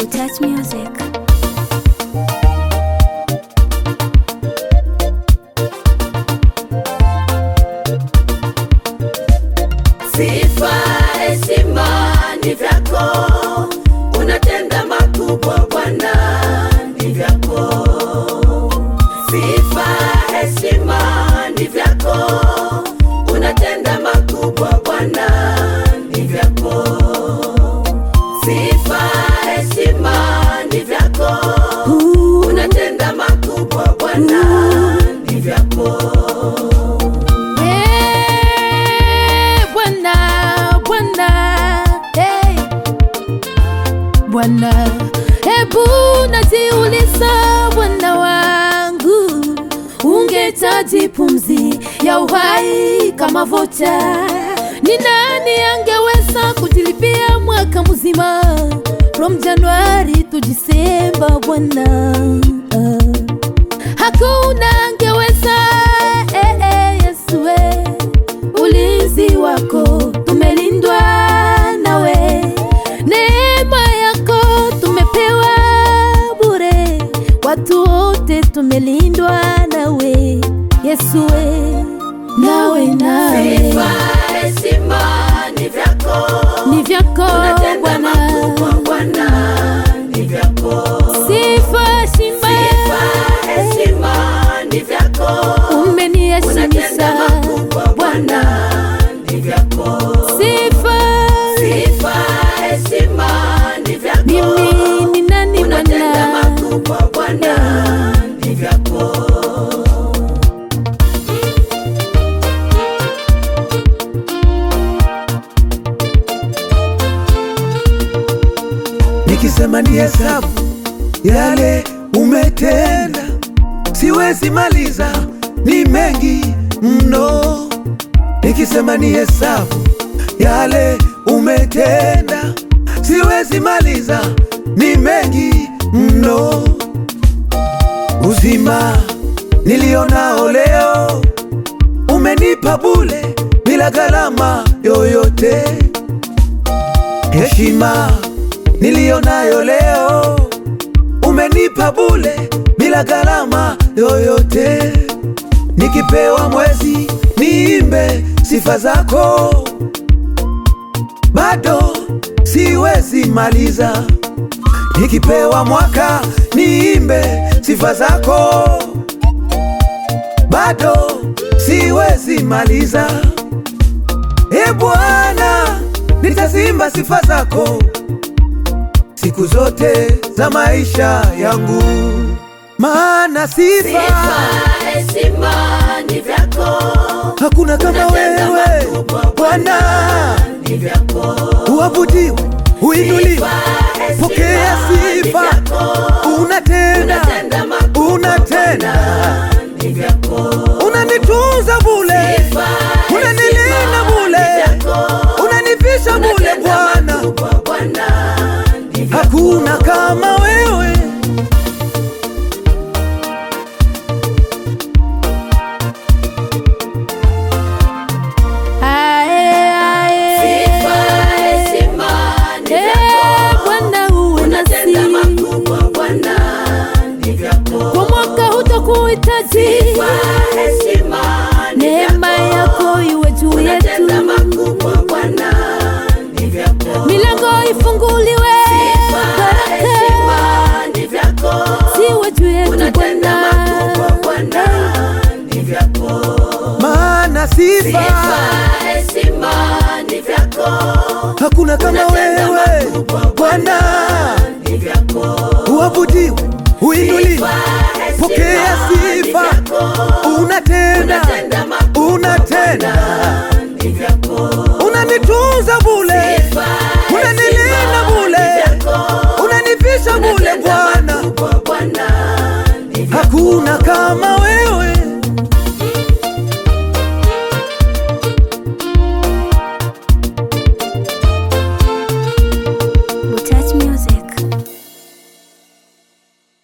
Touch Music. Sifa, heshima ni vyako, unatenda makubwa Bwana, ni vyako. Sifa, heshima ni vyako, unatenda makubwa Bwana, ni vyako. Sifa, heshima ni vyako, unatenda makubwa Bwana, ni vyako. Eh, Bwana, Bwana, hey. Bwana, hebu najiuliza Bwana wangu, ungetaji pumzi ya uhai kama vocha, ni nani angeweza kujilipia mwaka mzima from Januari to Disemba Bwana ah. Hakuna angeweza eh, eh, Yesu eh. Ulinzi wako tumelindwa nawe, neema yako tumepewa bure, watu wote tumelindwa nawe Yesu eh. nawe nawe Sifa, heshima ni vyako, ni vyako unatenda Bwana, makubwa Bwana, ni vyako. sifa shima Sifa, heshima ni vyako, unatenda umeniheshimisha makubwa Bwana, ni vyako. sifa Sifa, heshima ni vyako, mimi ni nani unatenda Bwana makubwa Bwana, ni vyako. nikisema ni hesabu yale umetenda, siwezi maliza, ni mengi mno. Nikisema ni hesabu yale umetenda, siwezi maliza, ni mengi mno. Uzima nilionao leo umenipa bule bila gharama yoyote heshima niliyonayo leo umenipa bule bila gharama yoyote. Nikipewa mwezi niimbe sifa zako, bado siwezi maliza. Nikipewa mwaka niimbe sifa zako, bado siwezi maliza. E Bwana, nitazimba sifa zako siku zote za maisha yangu, maana sifa Sifa, heshima ni vyako, hakuna kama unatenda wewe makubwa Bwana. ni vyako. Uabudiwe, uinuliwe, Sifa, heshima pokea ni sifa. vyako, Unatenda, unatenda makubwa unatenda, Bwana, ni vyako. unanitunza bule, Sifa, unanilinda heshima bule, ni vyako, unanivisha bule unatenda Bwana. makubwa Bwana, ni vyako. Hakuna kama wewe Ae, ae. Sifa, heshima ni Eh, vyako, Bwana uwe unatenda nasi makubwa Bwana, ni vyako. kwa mwaka hutakuhitaji, Sifa, heshima ni neema vyako, yako iwe juu unatenda yetu, makubwa Bwana, ni vyako. milango ifunguliwe, Sifa, heshima baraka ni vyako, ziwe juu yetu unatenda makubwa Bwana. Bwana, ni vyako. maana sifa Sifa, heshima ni vyako, hakuna kama unatenda wewe makubwa Bwana. ni vyako. Uabudiwe, uinuliwe, Sifa, heshima pokea ni sifa. vyako, Unatenda, unatenda makubwa unatenda, Bwana, ni vyako. unanitunza bule, Sifa, unanilinda heshima bule, ni vyako, unanivisha bule unatenda Bwana. makubwa Bwana, ni vyako. Hakuna kama wewe